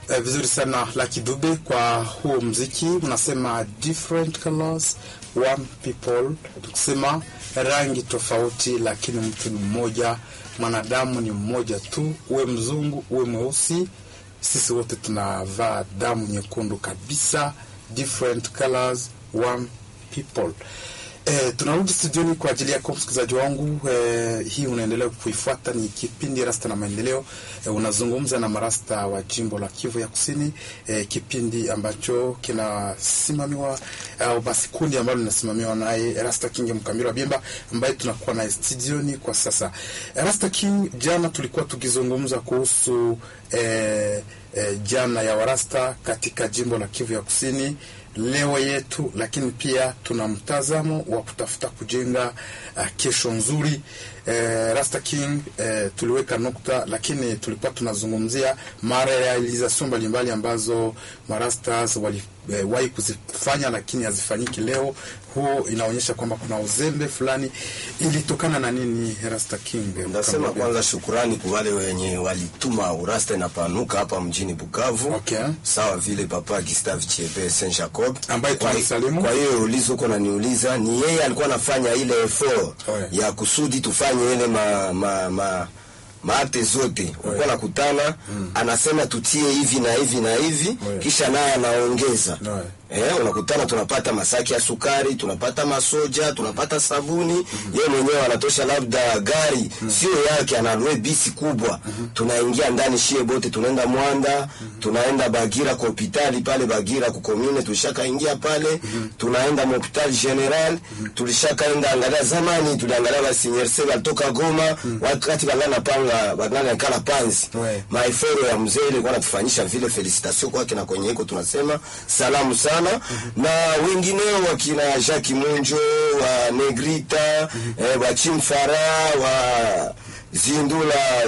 Eh, vizuri sana Lucky Dube kwa huo mziki unasema different colors one people, tukisema rangi tofauti, lakini mtu ni mmoja, mwanadamu ni mmoja tu, uwe mzungu uwe mweusi, sisi wote tunavaa damu nyekundu kabisa. Different colors one people. Eh, tunarudi studioni kwa ajili yako msikilizaji wangu. Eh, hii unaendelea kuifuata ni kipindi Rasta na Maendeleo. Eh, unazungumza na marasta wa jimbo la Kivu ya Kusini, eh, kipindi ambacho kinasimamiwa au basi kundi ambalo linasimamiwa naye Rasta King Mkamira Bimba ambaye tunakuwa naye studioni kwa sasa. Eh, Rasta King, jana tulikuwa tukizungumza kuhusu eh, eh, jana ya warasta katika jimbo la Kivu ya Kusini leo yetu, lakini pia tuna mtazamo wa kutafuta kujenga uh, kesho nzuri. Eh, Rasta King eh, tuliweka nukta, lakini tulikuwa tunazungumzia marealization mbalimbali ambazo marastas waliwahi eh, kuzifanya lakini hazifanyiki leo. Huo inaonyesha kwamba kuna uzembe fulani. Ilitokana na nini, Rasta King? Ndasema kwanza shukurani kwa wale wenye walituma urasta inapanuka hapa mjini Bukavu. Okay. Sawa vile Papa Gustave Chebe Saint Jacob Ambaye Kwa- tunamsalimu. Kwa hiyo ulizo uko naniuliza, ni yeye alikuwa anafanya ile effort Ouais. ya kusudi tufanye ile ma, ma, ma maate zote ulikuwa nakutana anasema tutie hivi na hivi na hivi Ouais. kisha naye anaongeza Ouais. Eh, unakutana tunapata masaki ya sukari, tunapata masoja, tunapata sabuni. Yeye mwenyewe anatosha labda gari sio yake, analue bisi kubwa. Tunaingia ndani shie bote, tunaenda Mwanda, tunaenda Bagira kwa hospitali pale Bagira kukomine, tulishakaingia pale, tunaenda hospitali general, tulishakaenda angalia. Zamani tuliangalia ba senior seba walitoka Goma, wakati bangana panga bangana kala panzi Ouais. maeforo ya mzee ilikuwa natufanyisha vile. Felicitation kwake na kwenye iko tunasema salamu sana na wengineo wakina Jacques Munjo wa Negrita eh, wa Chimfara wa Zindula